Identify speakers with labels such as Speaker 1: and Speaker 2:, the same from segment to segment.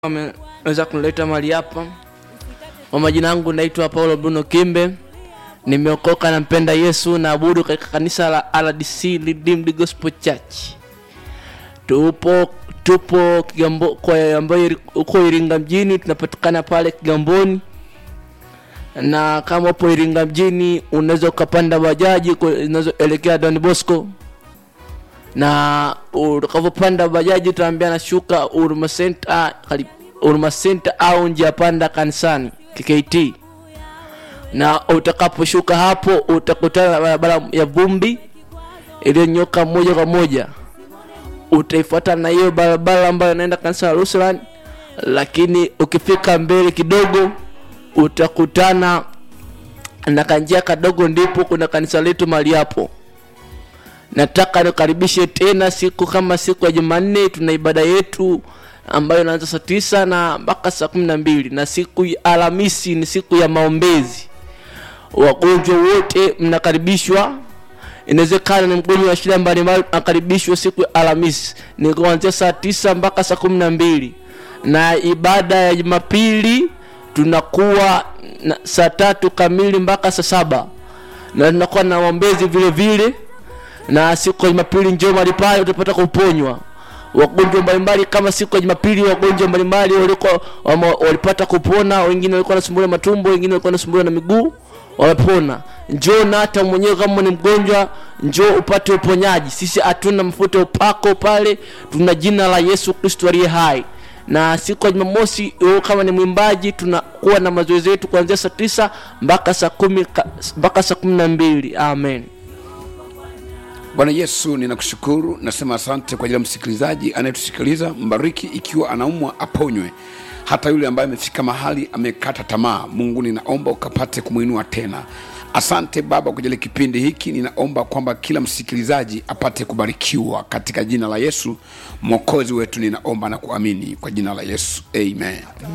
Speaker 1: ameweza kunileta mahali hapa. Kwa majina yangu naitwa Paulo Bruno Kimbe, nimeokoka, nampenda Yesu, naabudu katika kanisa la RDC Redeemed Gospel Church. Tupo tupo Kigambo kwa ambayo iri- uko Iringa mjini, tunapatikana pale Kigamboni, na kama upo Iringa mjini unaweza ukapanda bajaji kwa- zinazoelekea Don Bosco na utakapopanda bajaji utaambia nashuka Huruma Center, kari- Huruma Center au njia panda kanisani KKT, na utakaposhuka hapo utakutana na barabara ya vumbi iliyonyoka moja kwa moja. Utaifuata na hiyo barabara ambayo inaenda kanisa la Lutheran, lakini ukifika mbele kidogo utakutana na kanjia kadogo, ndipo kuna kanisa letu mahali hapo nataka nikaribishe tena siku kama siku ya jumanne tuna ibada yetu ambayo inaanza saa tisa na mpaka saa kumi na mbili na siku ya alhamisi ni siku ya maombezi wagonjwa wote mnakaribishwa inawezekana ni mgonjwa wa shida mbalimbali nakaribishwa siku ya alhamisi ni kuanzia saa tisa mpaka saa kumi na mbili na ibada ya jumapili tunakuwa na saa tatu kamili mpaka saa saba na tunakuwa na maombezi vile vile na siku ya Jumapili njoo mahali pale utapata kuponywa wagonjwa mbalimbali. Kama siku ya Jumapili wagonjwa mbalimbali walikuwa wama- walipata kupona, wengine walikuwa wanasumbuliwa matumbo, wengine walikuwa wanasumbuliwa na miguu, wamepona. Njoo na hata mwenyewe kama ni mgonjwa, njoo upate uponyaji. Sisi hatuna mafuta ya upako pale, tuna jina la Yesu Kristo aliye hai. Na siku ya Jumamosi wewe kama ni mwimbaji, tunakuwa na mazoezi yetu kuanzia saa tisa mpaka saa kumi ka- mpaka saa kumi na mbili. Amen.
Speaker 2: Bwana Yesu, ninakushukuru, nasema asante kwa ajili ya msikilizaji anayetusikiliza. Mbariki ikiwa anaumwa aponywe, hata yule ambaye amefika mahali amekata tamaa. Mungu, ninaomba ukapate kumwinua tena. Asante Baba kwa ajili ya kipindi hiki, ninaomba kwamba kila msikilizaji apate kubarikiwa katika jina la Yesu mwokozi wetu, ninaomba na kuamini kwa jina la Yesu, amen.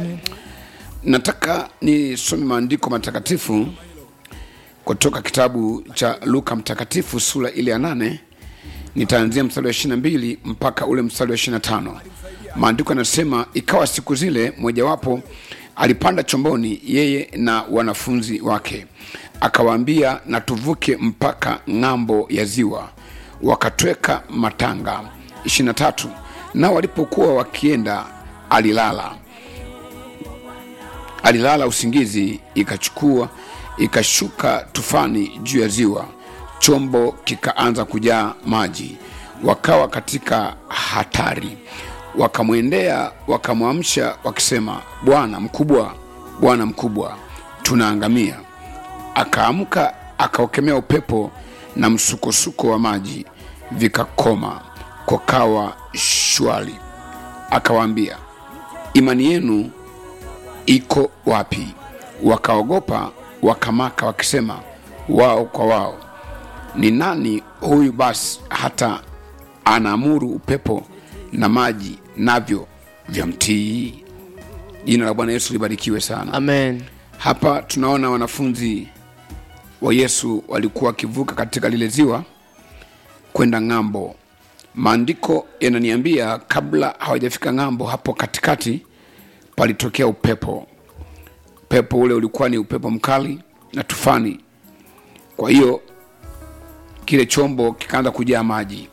Speaker 2: Nataka nisome maandiko matakatifu kutoka kitabu cha Luka mtakatifu sura ile ya nane nitaanzia mstari wa 22 mpaka ule mstari wa 25. Maandiko yanasema, ikawa siku zile mojawapo alipanda chomboni, yeye na wanafunzi wake, akawaambia, na tuvuke mpaka ng'ambo ya ziwa. Wakatweka matanga. 23. Nao walipokuwa wakienda, alilala alilala usingizi, ikachukua ikashuka tufani juu ya ziwa, chombo kikaanza kujaa maji, wakawa katika hatari. Wakamwendea wakamwamsha wakisema, Bwana mkubwa, Bwana mkubwa, tunaangamia. Akaamka akaukemea upepo na msukosuko wa maji, vikakoma, kukawa shwari. Akawaambia, imani yenu iko wapi? Wakaogopa wakamaka, wakisema wao kwa wao, ni nani huyu basi hata anaamuru upepo na maji, navyo vyamtii? Jina la Bwana Yesu libarikiwe sana.
Speaker 1: Amen.
Speaker 2: Hapa tunaona wanafunzi wa Yesu walikuwa wakivuka katika lile ziwa kwenda ng'ambo. Maandiko yananiambia kabla hawajafika ng'ambo, hapo katikati palitokea upepo. Upepo ule ulikuwa ni upepo mkali na tufani. Kwa hiyo kile chombo kikaanza kujaa maji,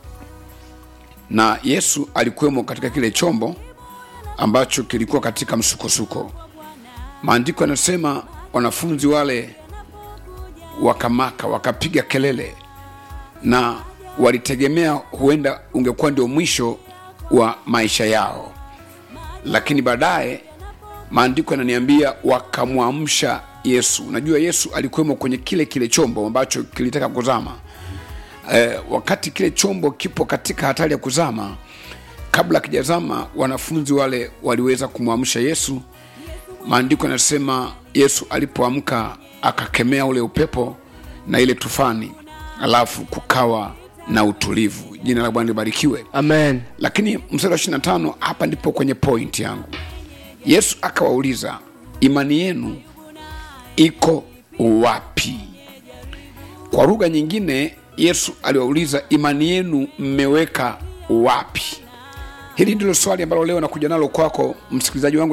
Speaker 2: na Yesu alikuwemo katika kile chombo ambacho kilikuwa katika msukosuko. Maandiko yanasema wanafunzi wale wakamaka, wakapiga kelele, na walitegemea huenda ungekuwa ndio mwisho wa maisha yao, lakini baadaye maandiko yananiambia wakamwamsha Yesu. Unajua, Yesu alikuwemo kwenye kile kile chombo ambacho kilitaka kuzama. Eh, wakati kile chombo kipo katika hatari ya kuzama, kabla kijazama, wanafunzi wale waliweza kumwamsha Yesu. Maandiko yanasema Yesu alipoamka akakemea ule upepo na ile tufani, alafu kukawa na utulivu. Jina la Bwana libarikiwe.
Speaker 1: Amen.
Speaker 2: Lakini mstari wa 25 hapa ndipo kwenye point yangu. Yesu akawauliza, imani yenu iko wapi? Kwa lugha nyingine, Yesu aliwauliza, imani yenu mmeweka wapi? hili ndilo swali ambalo leo nakuja nalo kwako msikilizaji wangu